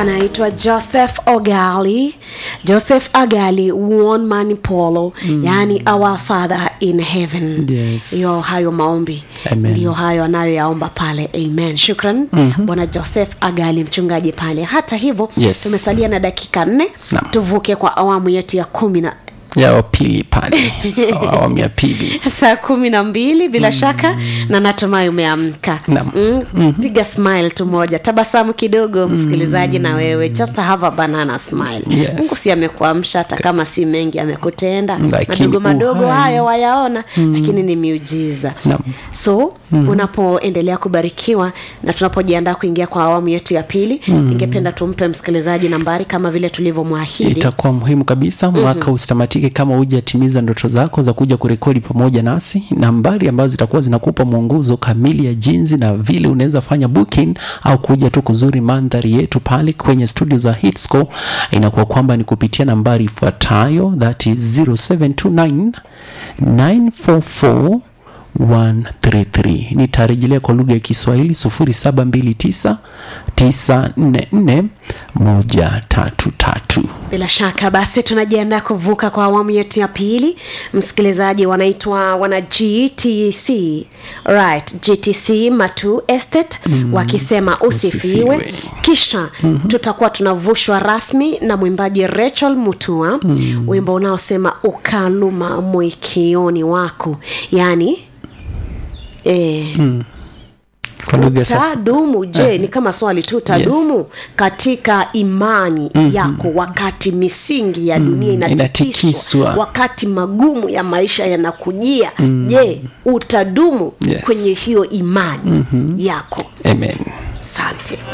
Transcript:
anaitwa joseph ogali joseph agali one man polo mm. yaani our father in heaven Yes. hiyo hayo maombi Amen. ndiyo hayo anayoyaomba pale amen shukran mm-hmm. bwana joseph agali mchungaji pale hata hivyo Yes. tumesalia na dakika nne Naam. tuvuke kwa awamu yetu ya kumi na ya wapili pale awamu ya pili saa kumi na mbili bila mm. shaka na natumai umeamka Naam. mm, mm-hmm. piga smile tu moja tabasamu kidogo msikilizaji na wewe just have a banana smile Yes. mungu si amekuamsha hata kama si mengi amekutenda Lakini madogo madogo uhai. hayo wayaona mm. lakini ni miujiza Naam. so mm. unapoendelea kubarikiwa na tunapojiandaa kuingia kwa awamu yetu ya pili mm. ningependa tumpe msikilizaji nambari kama vile tulivyomwahidi itakuwa muhimu kabisa mwaka mm-hmm. usitamatike kama hujatimiza ndoto zako za kuja kurekodi pamoja nasi nambari ambazo zitakuwa zinakupa mwongozo kamili ya jinsi na vile unaweza fanya booking au kuja tu kuzuri mandhari yetu pale kwenye studio za hitsco inakuwa kwamba ni kupitia nambari ifuatayo that is 0729 944 133 nitarejelea kwa lugha ya kiswahili 0729 944 133 bila shaka basi tunajiandaa kuvuka kwa awamu yetu ya pili msikilizaji wanaitwa wana gtc right gtc matu estate mm. wakisema usifiwe, Usifiwe. kisha mm-hmm. tutakuwa tunavushwa rasmi na mwimbaji rachel mutua mm. wimbo unaosema ukaluma mwikioni wako yaani eh, mm kwa lugha sasa tadumu je ni kama swali tu tadumu yes. katika imani mm-hmm. yako wakati misingi ya dunia mm, inatikiswa inatikiswa. wakati magumu ya maisha yanakujia mm. je utadumu Yes. kwenye hiyo imani mm-hmm. yako amen asante